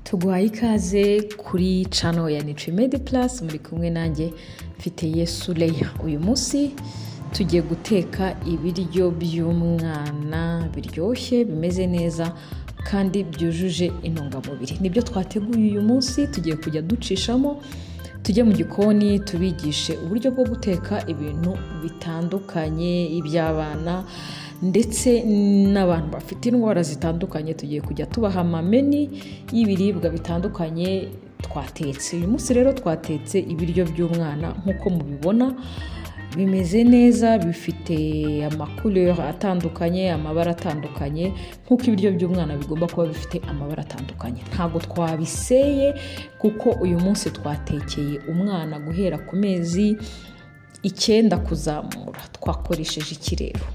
tuguhaye ikaze kuri cano ya nitremedi purasi muri kumwe nanjye mfite yesu leya uyu munsi tugiye guteka ibiryo by'umwana biryoshye bimeze neza kandi byujuje intungamubiri nibyo twateguye uyu munsi tugiye kujya ducishamo tujye mu gikoni tubigishe uburyo bwo guteka ibintu bitandukanye iby'abana ndetse n'abantu bafite indwara zitandukanye tugiye kujya tubaha amameni y'ibiribwa bitandukanye twatetse uyu munsi rero twatetse ibiryo by'umwana nk'uko mubibona bimeze neza bifite amakurere atandukanye amabara atandukanye nk'uko ibiryo by'umwana bigomba kuba bifite amabara atandukanye ntabwo twabiseye kuko uyu munsi twatekeye umwana guhera ku mezi icyenda kuzamura twakoresheje ikirero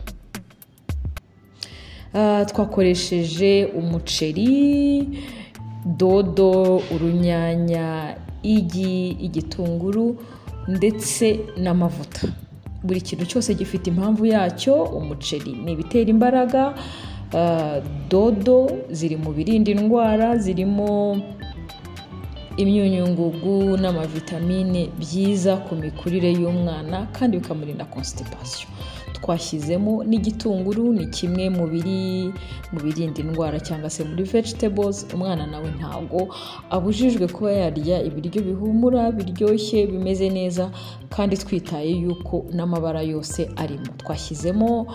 twakoresheje umuceri dodo urunyanya igi igitunguru ndetse n'amavuta buri kintu cyose gifite impamvu yacyo umuceri ni ibitera imbaraga dodo ziri mu birinda indwara zirimo imyunyungugu n'amavitamine byiza ku mikurire y'umwana kandi bikamurinda konsitipasiyo twashyizemo n'igitunguru ni kimwe mu biri mu birinda indwara cyangwa se muri vegetables umwana nawe ntabwo abujijwe kuba yarya ibiryo bihumura biryoshye bimeze neza kandi twitaye yuko n'amabara yose arimo twashyizemo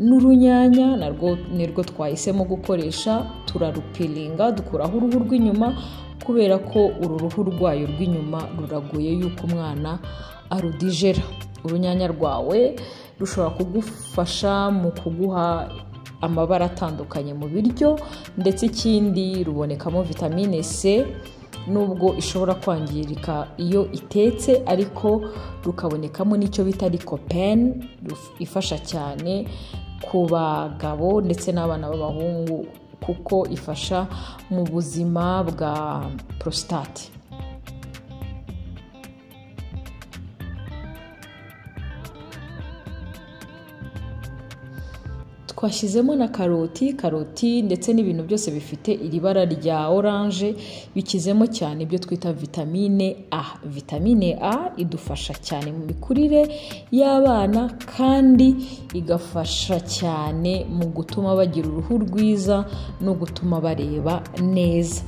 n'urunyanya narwo nirwo twahisemo gukoresha turarupiringa dukuraho uruhu rw'inyuma kubera ko uru ruhu rwayo rw'inyuma ruragoye yuko umwana arudijera urunyanya rwawe rushobora kugufasha mu kuguha amabara atandukanye mu biryo ndetse ikindi rubonekamo vitamine c nubwo ishobora kwangirika iyo itetse ariko rukabonekamo n'icyo bita rikopeni ifasha cyane ku bagabo ndetse n'abana b'abahungu kuko ifasha mu buzima bwa porositate twashyizemo na karoti karoti ndetse n'ibintu byose bifite iri bara rya oranje bikizemo cyane ibyo twita vitamine a vitamine a idufasha cyane mu mikurire y'abana kandi igafasha cyane mu gutuma bagira uruhu rwiza no gutuma bareba neza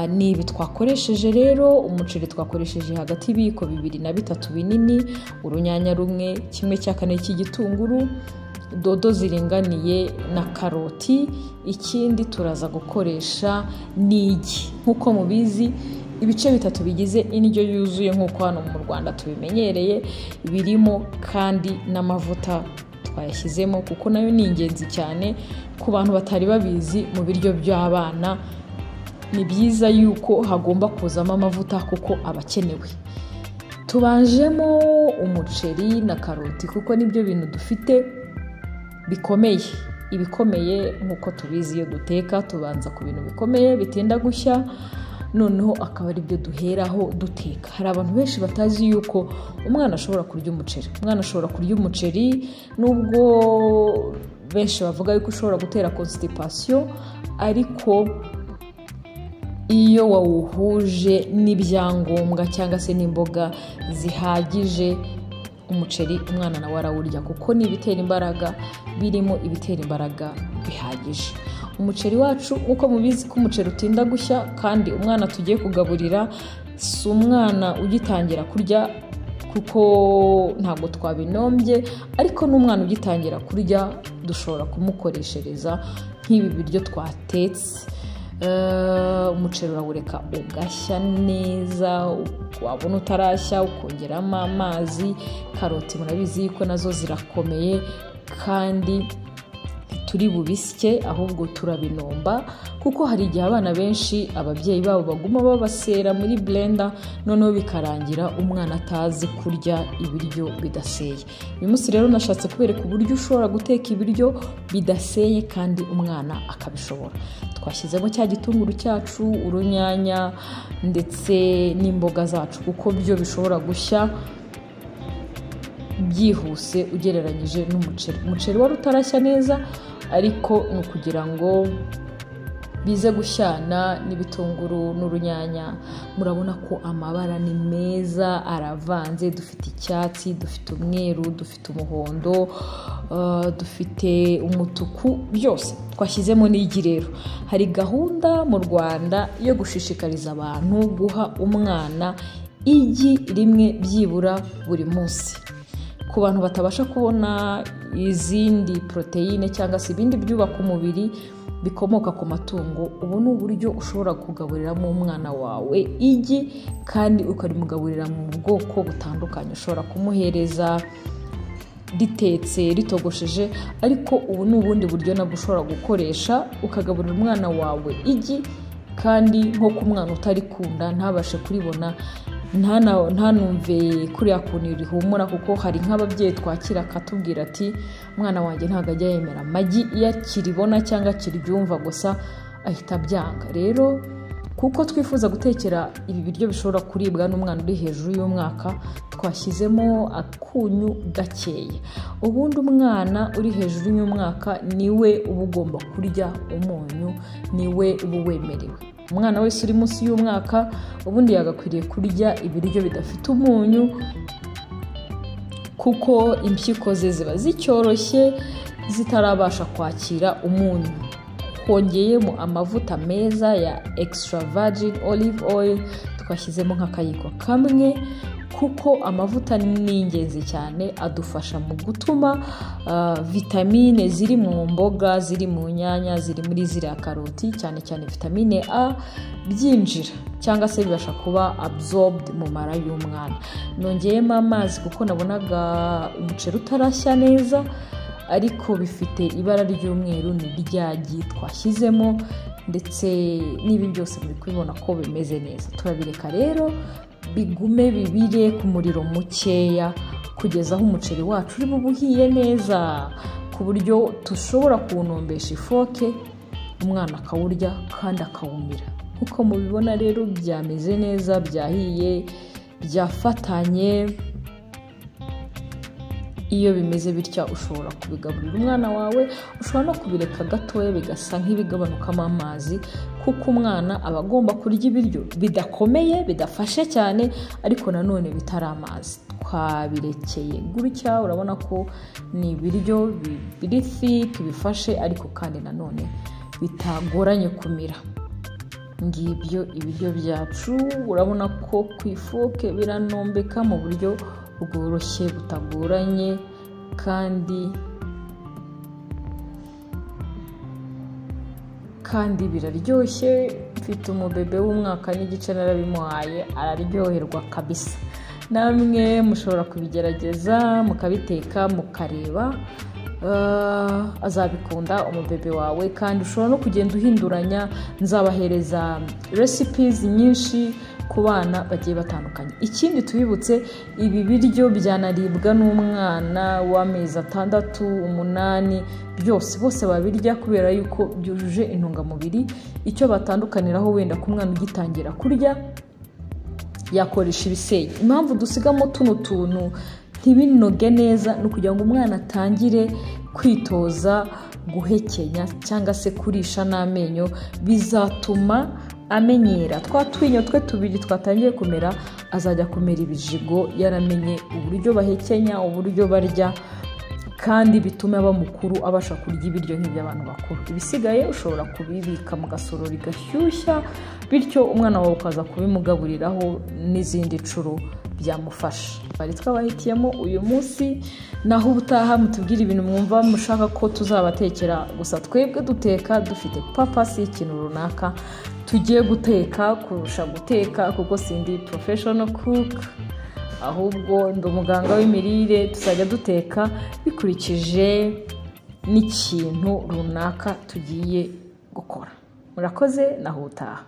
ni ibi twakoresheje rero umuceri twakoresheje hagati y'ibiyiko bibiri na bitatu binini urunyanya rumwe kimwe cya kane cy'igitunguru dodo ziringaniye na karoti ikindi turaza gukoresha n'igi nk'uko mubizi ibice bitatu bigize indyo yuzuye nk'uko hano mu rwanda tubimenyereye birimo kandi n'amavuta twayashyizemo kuko nayo ni ingenzi cyane ku bantu batari babizi mu biryo by'abana ni byiza yuko hagomba kuzamo amavuta kuko aba akenewe tubanjemo umuceri na karoti kuko nibyo bintu dufite bikomeye ibikomeye nk'uko tubizi iyo duteka tubanza ku bintu bikomeye bitinda gushya noneho akaba ari byo duheraho duteka hari abantu benshi batazi yuko umwana ashobora kurya umuceri umwana ashobora kurya umuceri nubwo benshi bavuga yuko ushobora gutera konsitipasiyo ariko iyo wawuhuje n'ibyangombwa cyangwa se n'imboga zihagije umuceri umwana nawe arawurya kuko ni ibitera imbaraga birimo ibitera imbaraga bihagije umuceri wacu nk'uko mubizi ko umuceri utinda gushya kandi umwana tugiye kugaburira si umwana ugitangira kurya kuko ntabwo twabinombye ariko n'umwana ugitangira kurya dushobora kumukoreshereza nk'ibi biryo twatetse umuceri urawureka ugashya neza wabona utarashya ukongeramo amazi karoti murabizi ko nazo zirakomeye kandi turi bubisye ahubwo turabinomba kuko hari igihe abana benshi ababyeyi babo baguma babasera muri blender noneho bikarangira umwana atazi kurya ibiryo bidaseye uyu munsi rero nashatse kubereka uburyo ushobora guteka ibiryo bidaseye kandi umwana akabishobora twashyizemo cya gitunguru cyacu urunyanya ndetse n'imboga zacu kuko byo bishobora gushya byihuse ugereranyije n'umuceri umuceri wari utarashya neza ariko ni ukugira ngo bize gushyana n'ibitunguru n'urunyanya murabona ko amabara ni meza aravanze dufite icyatsi dufite umweru dufite umuhondo uh, dufite umutuku byose twashyizemo n'igi rero hari gahunda mu rwanda yo gushishikariza abantu guha umwana igi rimwe byibura buri munsi ku bantu batabasha kubona izindi poroteyine cyangwa se ibindi byubaka umubiri bikomoka ku matungo ubu ni uburyo ushobora kugaburiramo umwana wawe igi kandi ukarimugaburira mu bwoko butandukanye ushobora kumuhereza ritetse ritogosheje ariko ubu ni ubundi buryo nabwo ushobora gukoresha ukagaburira umwana wawe igi kandi nko ku mwana utarikunda ntabashe kuribona ntanumve kuriya kuntu rihumura kuko hari nk'ababyeyi twakira akatubwira ati umwana wanjye ntabwo ajya yemera amagi iyo akiribona cyangwa akiryumva gusa ahita abyanga rero kuko twifuza gutekera ibi biryo bishobora kuribwa n'umwana uri hejuru y'umwaka twashyizemo akunyu gakeya ubundi umwana uri hejuru y'umwaka niwe uba ugomba kurya umunyu niwe uba wemerewe umwana wese uri munsi y'umwaka ubundi yagakwiriye kurya ibiryo bidafite umunyu kuko impyiko ze ziba zicyoroshye zitarabasha kwakira umunyu hongeyemo amavuta meza ya extra virgin olive oil twashyizemo nk'akayiko kamwe kuko amavuta ni ingenzi cyane adufasha mu gutuma vitamine ziri mu mboga ziri mu nyanya ziri muri ziriya karoti cyane cyane vitamine a byinjira cyangwa se bibasha kuba absorbed mu mara y'umwana nongeyemo amazi kuko nabonaga umuceri utarashya neza ariko bifite ibara ry'umweru ni ryagi twashyizemo ndetse n'ibi byose muri kubibona ko bimeze neza turabireka rero bigume bibire ku muriro mukeya kugeza aho umuceri wacu uri uhiye neza ku buryo dushobora kuwunumbesha ifoke umwana akawurya kandi akawumira nk'uko mubibona rero byameze neza byahiye byafatanye iyo bimeze bitya ushobora kubigaburira umwana wawe ushobora no kubireka gatoya bigasa nk'ibigabanukamo amazi kuko umwana aba agomba kurya ibiryo bidakomeye bidafashe cyane ariko nanone bitari amazi twabirekeye gutya urabona ko ni ibiryo biri fiki bifashe ariko kandi nanone bitagoranye kumira ngibyo ibiryo byacu urabona ko ku ifoke biranombeka mu buryo bworoshye butagoranye kandi kandi biraryoshye mfite umubebe w'umwaka n'igice narabimuhaye araryoherwa kabisa namwe mushobora kubigerageza mukabiteka mukareba azabikunda umubebe wawe kandi ushobora no kugenda uhinduranya nzabahereza resipizi nyinshi ku bana bagiye batandukanye ikindi tubibutse ibi biryo byanaribwa n'umwana w'amezi atandatu umunani byose bose babirya kubera yuko byujuje intungamubiri icyo batandukaniraho wenda ku mwana ugitangira kurya yakoresha ibiseye impamvu dusigamo tuno tuntu ntibinoge neza ni ukugira ngo umwana atangire kwitoza guhekenya cyangwa se kurisha n'amenyo bizatuma amenyera twa twinyo twe tubiri twatangiye kumera azajya kumera ibijigo yaramenye uburyo bahekenya uburyo barya kandi bituma aba mukuru abasha kurya ibiryo nk'iby'abantu bakuru ibisigaye ushobora kubibika mu gasorori gashyushya bityo umwana wawe ukaza kubimugaburiraho n'izindi nshuro byamufasha bari twabahitiyemo uyu munsi naho ubutaha mutubwire ibintu mwumva mushaka ko tuzabatekera gusa twebwe duteka dufite papasi y'ikintu runaka tugiye guteka kurusha guteka kuko sindi porofeshono kuka ahubwo ndi umuganga w'imirire tuzajya duteka bikurikije n'ikintu runaka tugiye gukora murakoze naho ubutaha